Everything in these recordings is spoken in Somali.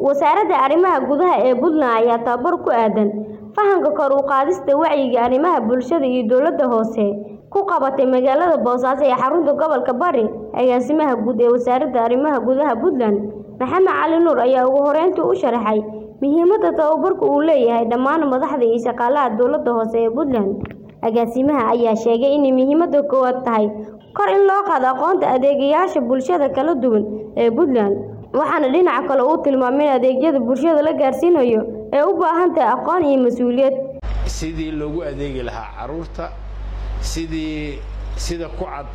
wasaaradda arrimaha gudaha ee puntland ayaa tababar ku aadan fahamka kor u qaadista wacyiga arrimaha bulshada iyo dowladda hoose ku qabatay magaalada boosaaso ee xarunta gobolka bari agaasimaha guud ee wasaaradda arrimaha gudaha puntland maxamed cali nuur ayaa ugu horeyntii u sharaxay muhiimadda tababarku uu leeyahay dhammaan madaxda iyo shaqaalaha dowladda hoose ee puntland agaasimaha ayaa sheegay inay muhiimadda koowaad tahay kor in loo qaado aqoonta adeegayaasha bulshada kala duwan ee puntland waxaana dhinaca kale uu tilmaamay in adeegyada bulshada la gaarsiinayo ee u baahan tahay aqoon iyo mas-uuliyad sidii loogu adeegi lahaa caruurta sidii sida ku cad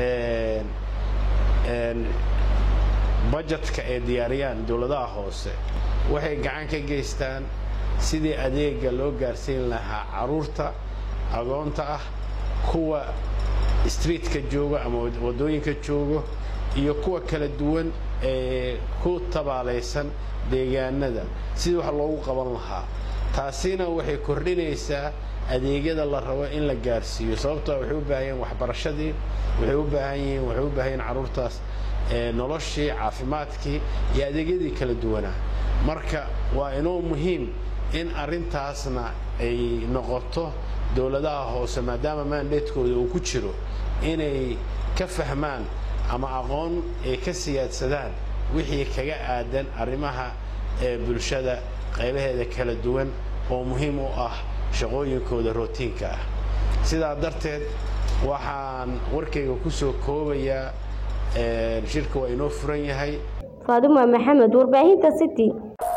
bajetka ay diyaariyaan dowladaha hoose waxay gacan ka geystaan sidii adeega loo gaarsiin lahaa caruurta agoonta ah kuwa streetka jooga ama waddooyinka joogo iyo kuwa kala duwan ee ku tabaalaysan deegaanada sidii wax loogu qaban lahaa taasina waxay kordhinaysaa adeegyada la rabo in la gaarsiiyo sababtoo waxay u baahan yihiin waxbarashadii waxay u baahan yihiin waxay u baahan yihiin carruurtaas noloshii caafimaadkii iyo adeegyadii kala duwanaa marka waa inoo muhiim in arrintaasna ay noqoto dowladaha hoose maadaama maandeedkooda uu ku jiro inay ka fahmaan ama aqoon ay ka siyaadsadaan wixii kaga aadan arrimaha ee bulshada qaybaheeda kala duwan oo muhiim u ah shaqooyinkooda rootiinka ah sidaa darteed waxaan warkayga ku soo koobayaa shirka waa inoo furan yahay faaduma maxamed warbaahinta city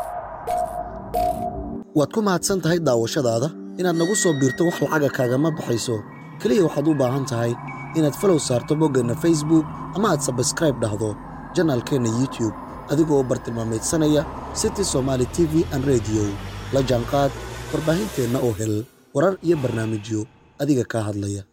waad ku mahadsan tahay daawashadaada inaad nagu soo biirto wax lacaga kaagama baxayso keliya waxaad u baahan tahay inaad falow saarto boggeenna facebook ama aad sabskraib dhahdo janaalkeenna youtube adigoo bartilmaamaydsanaya city somaali t v an rediyo la jaanqaad warbaahinteenna oo hel warar iyo barnaamijyo adiga kaa hadlaya